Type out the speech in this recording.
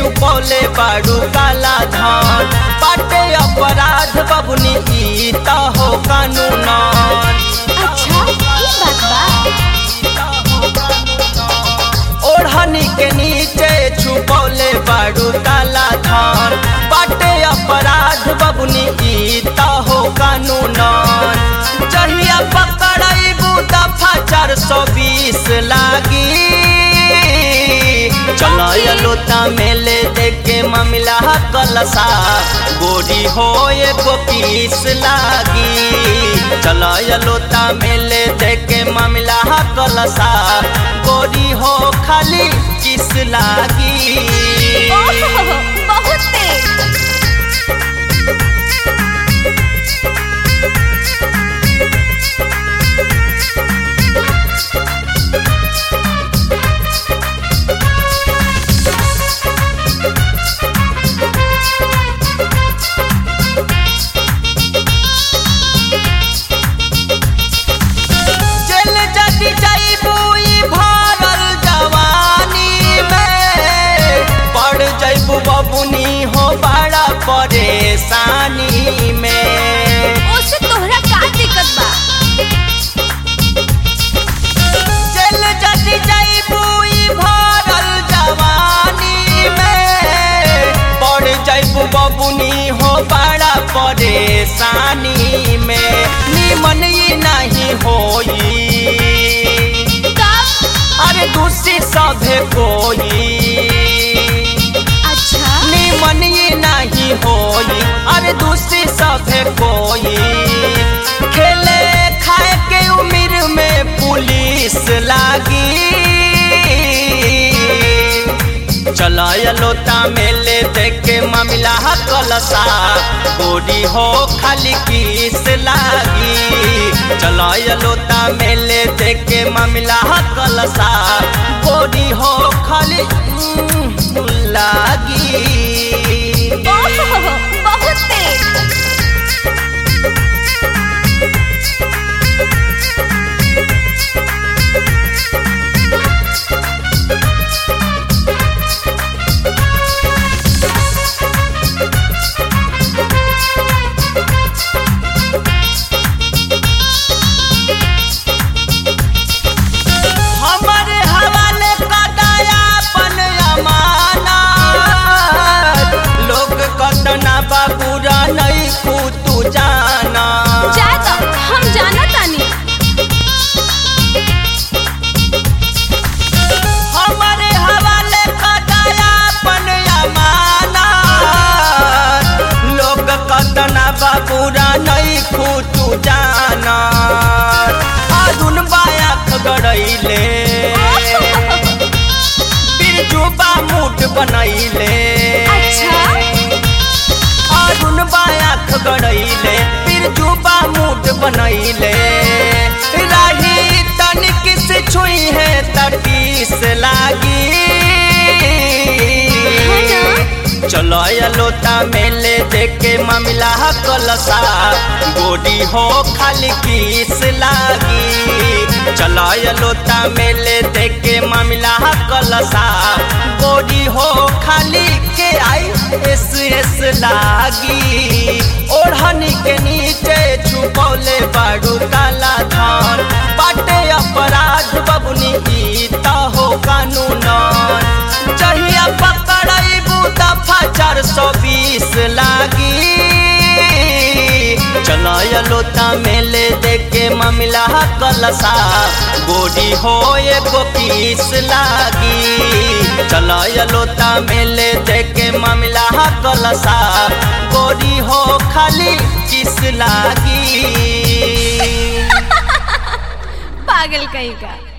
छुपौले बाड़ू काला धन बाटे अपराध बबुनी ई त हो कानून अच्छा ई बात बा ओढ़नी के नीचे छुपौले बाड़ू काला धन बाटे अपराध बबुनी ई त हो कानून जहिया पकड़ाइबू दफा चार सौ बीस लागी चलो लोता मेले देखे ममिला कलसा गोरी हो एगो पीस लागी चलो लोता मेले देखे ममिला कलसा गोरी हो खाली किस लागी ओहो बहुत तेज जेल जदी जाइबू ई भरल जवानी में पड़ जाइबू बबुनी हो बड़ा परेशानी में ओसे तोहरा का दिक्कत बा जेल जदी जाइबू ई भरल जवानी में पड़ जाइबू बबुनी हो बड़ा परेशानी में निमन ई नहीं होई कब अरे दूसरी सभे कोई अच्छा निमन ये नहीं होई अरे दूसरी सभे कोई खेले खाए के उम्र में पुलिस लागी चलाय लोता मेले देख के मामला कलसा गोरी हो खाली किस लागी चलाय लोता मेले देख के मामला कलसा गोरी हो खाली उम्म, लागी ओहो बहुत तेज हमारे हवाले का दयापन अमानत लोग कतना बाबूरा नहीं तू जाना जा तो हम जाना तानी हमारे हवाले का दयापन अमानत लोग कतना बाबूरा नहीं तू जाना अधुन बायाख गड़ैले बिरजुबा मूड बनैले अच्छा अरुण बायाख गड़ैले बिरजुबा मूड बनैले राही तनिक से छुई है तटीस लागी है ना? चलो लोता मेले देखे मामला कलसा गोरी हो खाली किस लागी चलो लोता मेले देखे मामला कलसा गोरी हो खाली के आई एस एस लागी ओढ़नी के नीचे छुपौले बाड़ू काला धान बाटे अपराध बबुनी ई त हो कानून जहिया पकड़ाइबू दफा चार सौ बीस लागी चलाय लोता मेले देखे मामला कलसा गोरी हो एगो पीस लागी चलाय लोता मेले देखे मामला कलसा गोरी हो खाली किस लागी पागल कहीं का